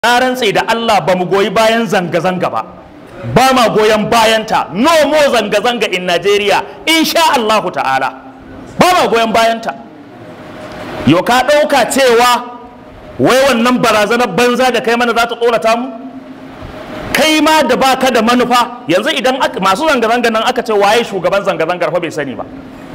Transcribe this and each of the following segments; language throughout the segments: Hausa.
na rantse da Allah ba mu goyi bayan zanga-zanga ba ba ma goyon bayanta no more zanga-zanga in Najeriya insha Allahu ta'ala ba ma goyon bayanta yau ka ɗauka cewa wai wannan barazanar banza da kai mana za ta tsorata mu kai ma da baka da manufa yanzu idan masu zanga-zanga nan aka ce waye shugaban zanga-zangar fa bai sani ba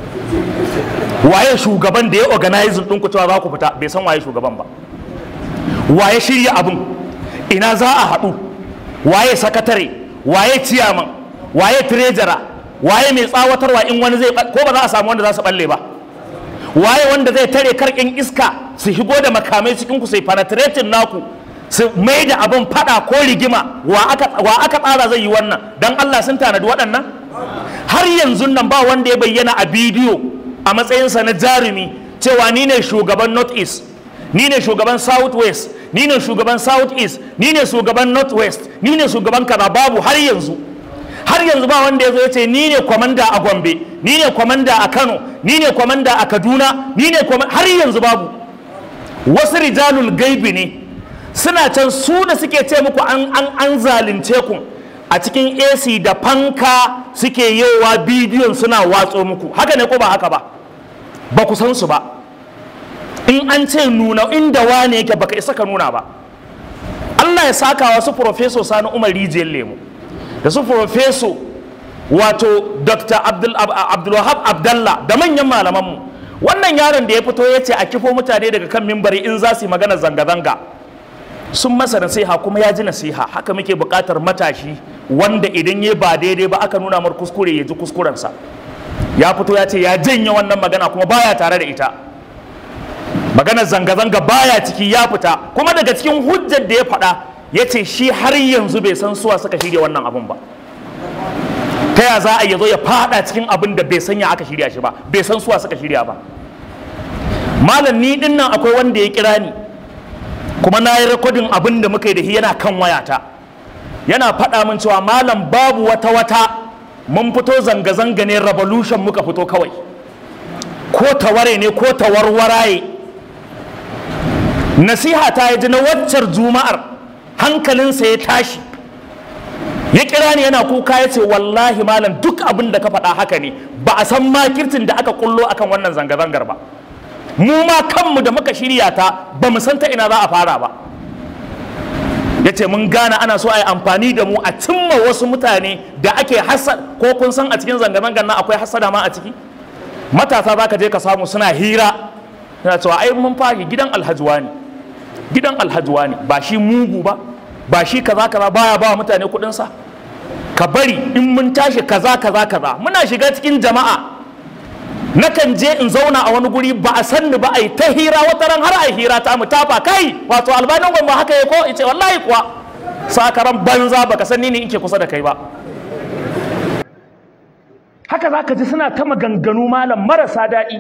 waye shugaban da ya organize ɗinku cewa za ku fita bai san waye shugaban ba waye shirya abin ina za a haɗu waye sakatare waye ciyaman waye tirejara waye mai tsawatarwa in wani zai ko ba za a samu wanda za su balle ba waye wanda zai tare karkin iska su shigo da makamai cikin ku sai penetrating naku su mai da abin fada ko rigima wa aka tsara zai yi wannan dan Allah sun tanadi waɗannan har yanzu nan ba wanda ya bayyana a bidiyo a matsayinsa na jarumi cewa ni ne shugaban north east ni ne shugaban south west ni ne shugaban south east ni ne shugaban north west ni ne shugaban kaza babu har yanzu har yanzu ba wanda ya zo ya ce ni ne kwamanda a gombe ni ne kwamanda a kano ni ne kwamanda a kaduna ni ne har yanzu babu wasu rijalul gaibi ne suna can su da suke ce muku an an an zalunce ku a cikin ac da fanka suke yowa bidiyon suna watso muku haka ne ko ba haka ba ba ku san su ba in an ce nuna inda wane yake baka isa ka nuna ba Allah ya saka wasu profeso sani umar rijiyar lemu da su profeso wato dr abdulwahab abdallah da manyan malamanmu wannan yaron da ya fito ya ce a kifo mutane daga kan mimbari in za su yi magana zanga-zanga sun masa nasiha kuma ya ji nasiha haka muke buƙatar matashi wanda idan ya ba daidai ba aka nuna mar kuskure ya ji kuskurensa ya fito ya ce ya janye wannan magana kuma baya tare da ita maganar zanga-zanga baya ciki ya fita kuma daga cikin hujjar da ya faɗa ya ce shi har yanzu bai san suwa suka shirya wannan abun ba ta ya za a yi zo ya faɗa cikin abin da bai sanya aka shirya shi ba bai san suwa suka shirya ba malam ni din nan akwai wanda ya kira ni kuma na yi rekodin abin da muka yi da shi yana kan wayata yana faɗa min cewa malam babu wata wata mun fito zanga-zanga ne revolution muka fito kawai ko taware ne ko tawarwaraye nasiha ta yi ji na waccar juma'ar hankalinsa ya tashi ya kira ni yana kuka ya ce wallahi malam duk abin da ka faɗa haka ne ba a san makirtin da aka kullo akan wannan zanga-zangar ba mu ma kanmu da muka shirya ta ba mu san ta ina za a fara ba ya ce mun gane ana so a yi amfani da mu a cimma wasu mutane da ake hasad ko kun san a cikin zanga-zangar nan akwai hasada ma a ciki matasa za ka je ka samu suna hira suna cewa ai mun fari gidan alhajuwa ne gidan alhajuwa ne ba shi mugu ba ba shi kaza kaza baya ba mutane kuɗinsa ka bari in mun tashi kaza kaza kaza muna shiga cikin jama'a nakan je in zauna a wani guri ba a san ni ba a yi ta hira wata ran har a yi hira ta mu tafa kai wato albanin gwamma haka ya ko ce wallahi kuwa sakaran banza baka san ni ne in ke kusa da kai ba haka za ka ji suna ta maganganu malam marasa daɗi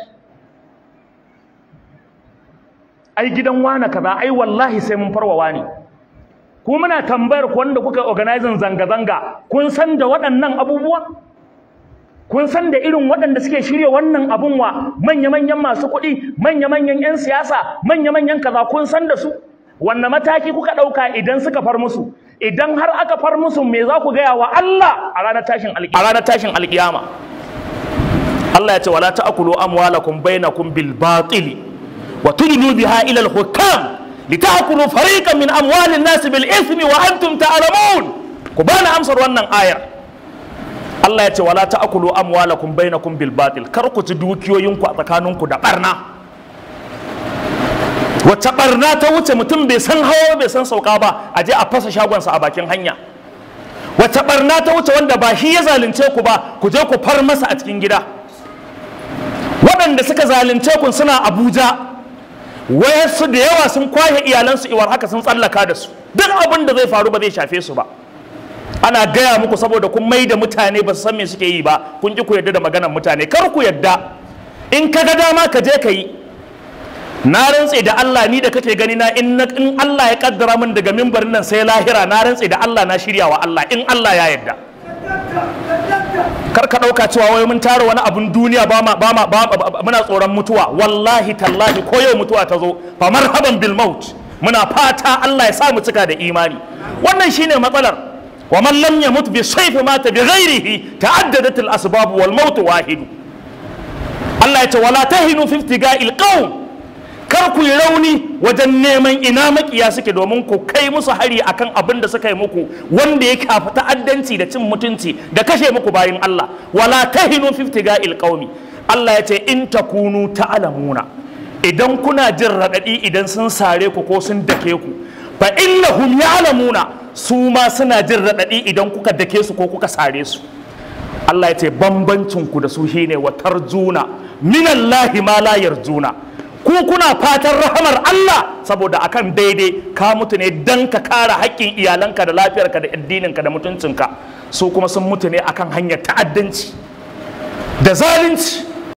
ai gidan wane kaza ai wallahi sai mun farwa ne ku muna tambayar ku wanda kuka organizing zanga-zanga kun san da waɗannan abubuwa kun san da irin waɗanda suke shirya wannan abun wa manya-manyan masu kuɗi manya-manyan 'yan siyasa manya-manyan kaza kun san da su wanne mataki kuka ɗauka idan suka far musu idan har aka far musu me za ku gaya wa Allah a ranar tashin alƙiyama a ranar tashin alƙiyama Allah ya ce wala ta'kulu amwalakum bainakum bil batili wa tudlu biha ila al hukam litakulu fariqan min amwalin nas bil ithmi wa antum ta'lamun ku bana amsar wannan ayar Allah ya ce wala ta'kulu amwalakum bainakum bil batil kar ku ci dukiyoyinku a tsakaninku da barna wacce barna ta wuce mutum bai san hawa bai san sauka ba a je a fasa shagonsa a bakin hanya wacce barna ta wuce wanda ba shi ya zalunce ku ba ku je ku far masa a cikin gida waɗanda suka zalunce ku suna abuja wayarsu da yawa sun kwaye iyalansu iwar haka sun tsallaka da su duk abin da zai faru ba zai shafe su ba ana gaya muku saboda kun mai da mutane ba su san me suke yi ba kun ki ku yadda da maganar mutane kar ku yadda in ka ga dama ka je ka yi na rantse da Allah ni da kake gani na in in Allah ya kaddara min daga mimbarin nan sai lahira na rantse da Allah na shirya wa Allah in Allah ya yarda kar ka dauka cewa wai mun tara wani abun duniya ba ma ba ma muna tsoron mutuwa wallahi tallahi ko yau mutuwa ta zo fa marhaban bil maut muna fata Allah ya sa mu cika da imani wannan shine matsalar wa man lam yamut bi sayfi mata bi ghairihi ta'addadat al asbab wal maut wahid Allah ya ce wala tahinu fi iftiga'il qawm kar ku yi rauni wajen neman ina makiya suke domin ku kai musu hari akan abin da suka yi muku wanda ya kafa ta'addanci da cin mutunci da kashe muku bayin Allah wala tahinu fi iftiga'il qawmi Allah ya ce in takunu ta'lamuna idan kuna jin raɗaɗi idan sun sare ku ko sun dake ku fa innahum ya'lamuna su ma suna jin raɗaɗi idan kuka dake su ko kuka sare su Allah ya ce bambancin ku da su shine wa tarjuna minallahi ma la yarjuna ku kuna fatan rahamar Allah saboda akan daidai ka mutu ne dan ka kare haƙƙin iyalanka da lafiyarka da addininka da mutuncinka su kuma sun mutu ne akan hanyar ta'addanci da zalunci